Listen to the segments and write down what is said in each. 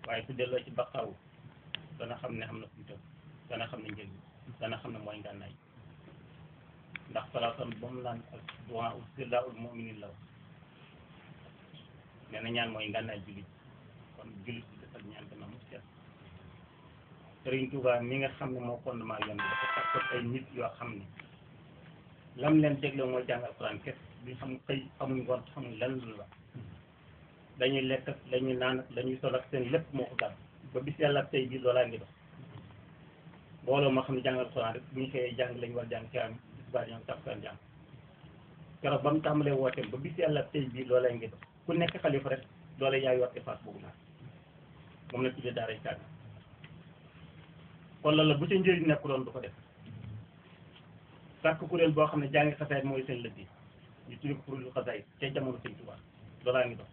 waaye su delloo ci baqaaw dana xam ne am na fu mu tëb dana xam ne njëriñ dana xam ne mooy ngànnaay ndax salaatam ba mu naan ak duwaa ul sirdaa ul muminin la nee na ñaan mooy ngànnaay jullit kon jullit bi defal ñaan dana mu seet Sëriñ Tuubaa mi nga xam ne moo fondement yoon bi dafa takkoon ay nit yoo xam ne lam leen dégle mooy jàng alxuraan kese duñ xam xëy xamuñ ngont xamuñ lan la dañuy lekk ak dañuy naan ak dañuy sol ak seen lépp moo ko gàtt ba bis yàlla ak tey bii loolaa ngi dox mbooloo moo xam ne jàng alxuraan rek bu ñu xëyee jàng lañu war jàng ci am bis baa ñoom tax seen jàng keroog ba mu tàmbalee wooteem ba bis yàlla ak tey bii loolaa ngi dox ku nekk xalifa rek loola yaay yor efface boobu naan moom la tuddee daaray kaamil kon loolu la bu ca njëriñ nekk doon du ko def sàkk kuréel boo xam ne jàngi xasaayit mooy seen lëggéey ñu tuddee ko kuréelu xasaayit ca jamono sëñ Tuubaa loolaa ngi dox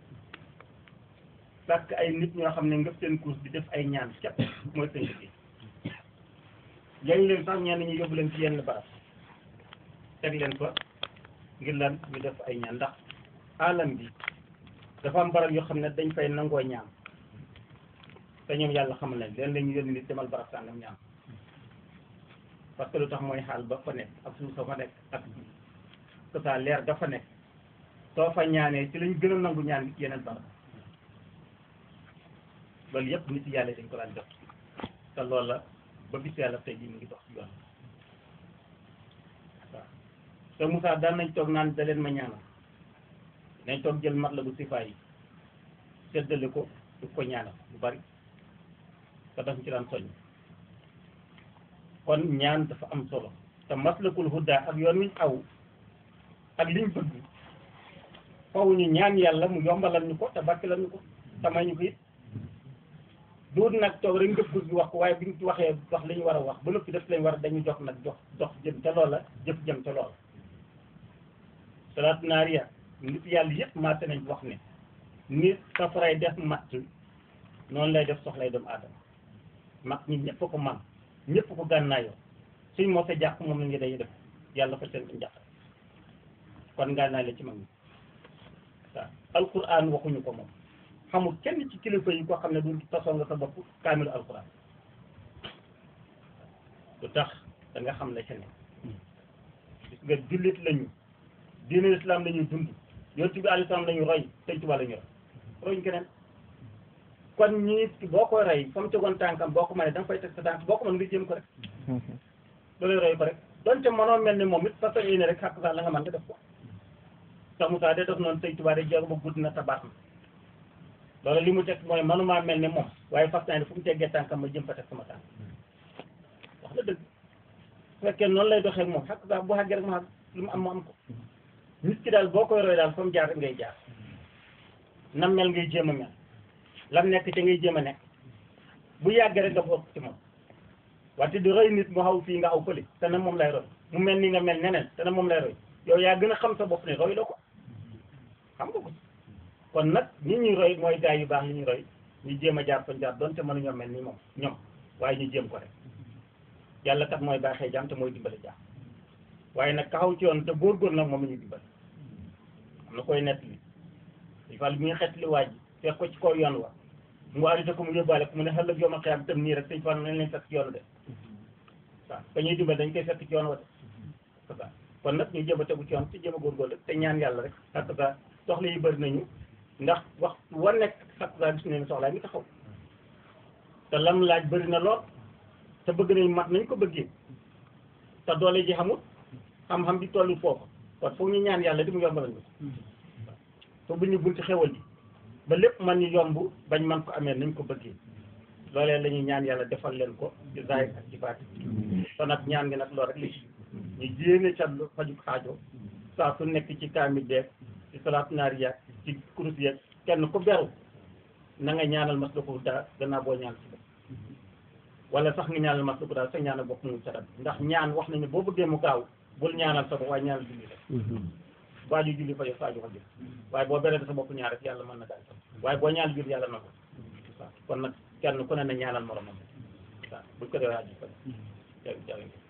sàkk ay nit ñoo xam ne ngëp seen course di def ay ñaan képp mooy seen lëggéey léegi leen sax ñenn ñi yóbbu leen ci yenn barab teg leen fa ngir lan ñu def ay ñaan ndax alam bi dafa am barab yoo xam ne dañ fay nangoo ñaan te ñoom yàlla xamal nañ leen la ñu yónni nit demal barab sàngam ñaan parce que lu tax mooy xaal ba fa nekk ak suuf sa fa nekk ak que ça leer dafa nekk soo fa ñaanee ci lañ gën a nangu ñaan nit yeneen barab loolu yëpp nit yàlla dañ ko daan def te loolu la ba bis yàlla tey jii mu ngi dox ci yoon waaw te Moussa daan nañ toog naan da leen ma ñaanal nañ toog jël mat la bu sifaay yi seddale ko du ko ñaanal lu bari te daf ci daan soññ kon ñaan dafa am solo te maslakul huda ak yoon wiñ aw ak liñ bëgg faw ñu ñaan yàlla mu yombalal ñu ko te barkelal ñu ko te may ñu ko it duut nag toog rek ngëpp gi wax ko waaye bi ñu ci waxee wax li ñu war a wax ba noppi def lañ war a dañu jox nag jox jox jëm ca loola jëf jëm ca loola salaatu naariya nit yàlla yëpp maate nañ wax ne nit safaray def matt noonu lay def soxlay doomu aadama mag ñi ñëpp ko man ñëpp ko gànnaayoo suñ moo sa jàpp moom la ngi dañuy def yàlla fa seen njàq kon gànnaay la ci mag ñi waaw alquran waxuñu ko moom xamul kenn ci kilifa yi ko xam ne du tasoo nga sa bopp kaamilu alquran lu tax da nga xam la ca ne gis nga jullit lañu diine islam lañuy dund yonent bi alayhi salaam lañu roy sëñ Tuubaa lañu roy royuñ keneen kon ñii boo koy rey fa mu tegoon tànkam boo ko mënee da nga fay teg sa tànk boo ko mën nga jéem ko rek loolu roy ko rek donte mënoo mel ni moom it sa soñi ne rek xàq sax la nga mën nga def ko sax Moussa de def noonu sëñ Tuubaa de jéego ba gudd na tabaat na loolu li mu teg mooy mënumaa mel ni moom waaye fas naa ne fu mu teggee tànkam ma jëm fa teg sama tànk wax la dëgg su fekkee noonu lay doxee moom xàq sax bu xàggee rek ma lu mu am mu am ko nit ki daal boo koy roy daal fa mu jaar rek ngay jaar nam mel ngay jéem a mel lam nekk ca ngay jéem a nekk bu yàggee rek nga bokk ci moom wante di roy nit mu xaw fii nga xaw fële te ne moom lay roy mu mel ni nga mel neneen te ne moom lay roy yow yaa gën a xam sa bopp ne roy la ko xam nga ko kon nag ñi ñuy roy mooy gaay yu baax yi ñuy roy ñu jéem a jaar fa jaar doonte mënuñoo mel ni moom ñoom waaye ñu jéem ko rek yàlla kat mooy baaxee jaam te mooy dimbale jaam waaye nag taxaw ci yoon te góorgóor nag moom la ñuy dimbale am na koy nett li il faut bi nga xet li waaj fekk ko ci kaw yoon wa mu arrêté ko mu yóbbaale ko mu ne xel yow ma xiyam tam nii rek sëñ Fall nañ leen fekk ci yoon de waaw ka ñuy dimbale dañ koy fekk ci yoon wa de ça kon nag ñu jéem a tegu ci yoon te jéem a góorgóorlu te ñaan yàlla rek ak ça soxla yi bëri nañu ndax wax war nekk ak ça gis nañu soxlaa mi taxaw te lam laaj bëri na lool te bëgg nañ mat nañ ko bëggee te doole ji xamul xam-xam bi tollu foofu kon foog ñu ñaan yàlla di mu yombalal ñu te bu ñu bunti xewal yi ba lépp man ñu yomb bañ man ko amee nañ ko bëggee loolee la ñuy ñaan yàlla defal leen ko ci zaahir ak ci baati kon nag ñaan gi nag loolu rek li ñu jéene ca faju xaajo saa su nekk ci kaamil beeg ci salaat naariya ci kurus yeeg kenn ku beru na nga ñaanal mas la ko daa gannaaw boo ñaan ci bopp wala sax nga ñaanal mas la ko daal sa ñaanal bopp mu sarat ndax ñaan wax nañu boo bëggee mu gaaw bul ñaanal sa bopp waaye ñaanal julli rek waaju julli fa yo saaju ko jël waaye boo beree sa bopp ñaar rek yàlla mën na daal waaye boo ñaanal julli yàlla na ko waaw kon nag kenn ku ne na ñaanal moromam waaw buñ ko dee waaju ko jërëjëf